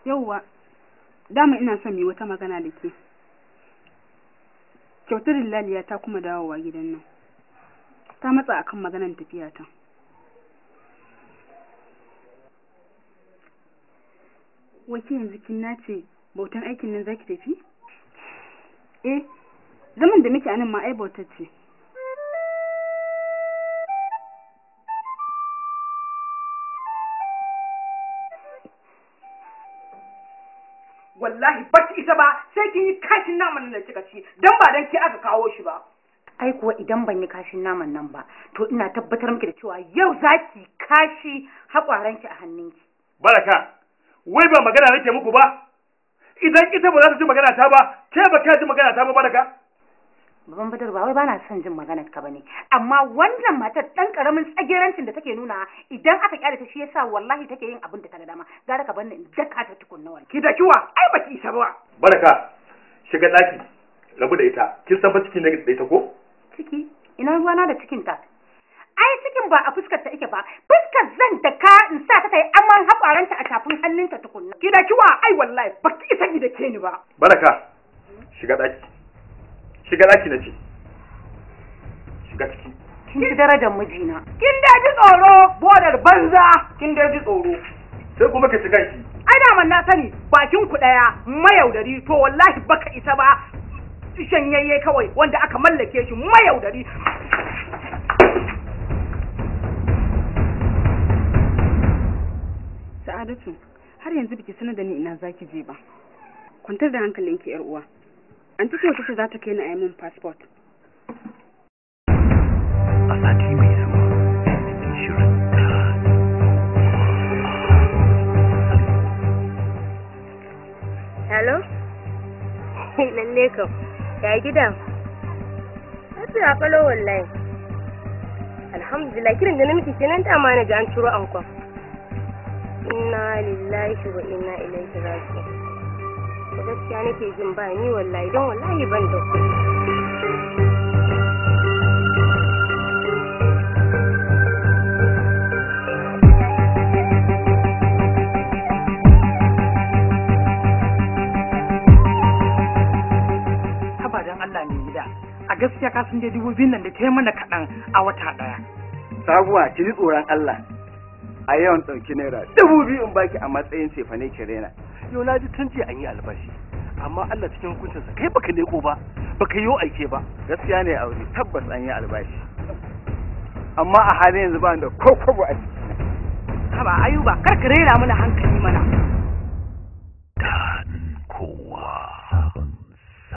Yauwa, dama ina son mu wata magana da ke. Kyautar Laliya ta kuma dawowa gidan nan. Ta matsa akan maganar tafiya ta. Wace yanzu kin nace bautan aikin nan zaki tafi? Eh, zaman da muke anan ma ai bautar ce. wallahi ba ki isa ba sai kin yi kashin naman nan da kika ci dan ba dan ki aka kawo shi ba ai kuwa idan ban yi kashin naman nan ba to ina tabbatar miki da cewa yau zaki kashi haƙwaranki a hannunki baraka wai ba magana nake muku ba idan ita ba za ta ji magana ta ba ke ba ka ji magana ta ba baraka baban badar ba wai bana son jin maganar ka bane amma wannan matar dan karamin tsagerancin da take nuna idan aka kyale ta shi yasa wallahi take yin abin da ta ga dama gara ka banni in daka ta tukunna wani ki da kiwa ai baki isa ba baraka shiga daki rabu da ita kin san fa cikin ne da ita ko ciki ina ruwana da cikin ta ai cikin ba a fuskar ta ike ba fuskar zan da ka in sa ta yi aman haƙwaranta a tafin hannunta tukunna ki da kiwa ai wallahi baki isa ki da ke ni ba baraka shiga daki shiga daki na ce shiga ciki kin ci darajar mijina kin da ji tsoro bodar banza kin da ji tsoro sai kuma ka ci kanki ai da na sani bakin ku daya mayaudari to wallahi baka isa ba shanyayye kawai wanda aka mallake shi mayaudari Sa'adatu, har yanzu biki sanar da ni ina zaki je ba. Kwantar da hankalinki yar uwa. An ce wata ce za ta kai ni a yi min passport. a sati mai zuwa cikin shirin Hello? Lalle kam. Ya gidan? Lafiya kalo wallahi. Alhamdulillah kiran da na miki kenan ta ma na ji an ciro ankon. Inna lillahi wa inna ilaihi raji'un. Ko gaskiya nake jin ba ni wallahi don wallahi ban da kuɗi. haba dan Allah ne gida a gaskiya ka san dai dubu biyun nan da ta yi mana kaɗan a wata ɗaya sabuwa ki ji tsoron Allah a yawan ɗauki naira dubu biyu in baki a matsayin cefane ki rena yau na ji tun jiya an yi albashi amma Allah cikin hukuncinsa kai baka leko ba baka yi aike ba gaskiya ne aure tabbas an yi albashi amma a halin yanzu ba ni da ko kwabo a jikina haba ayuba kar ka rera mana hankali mana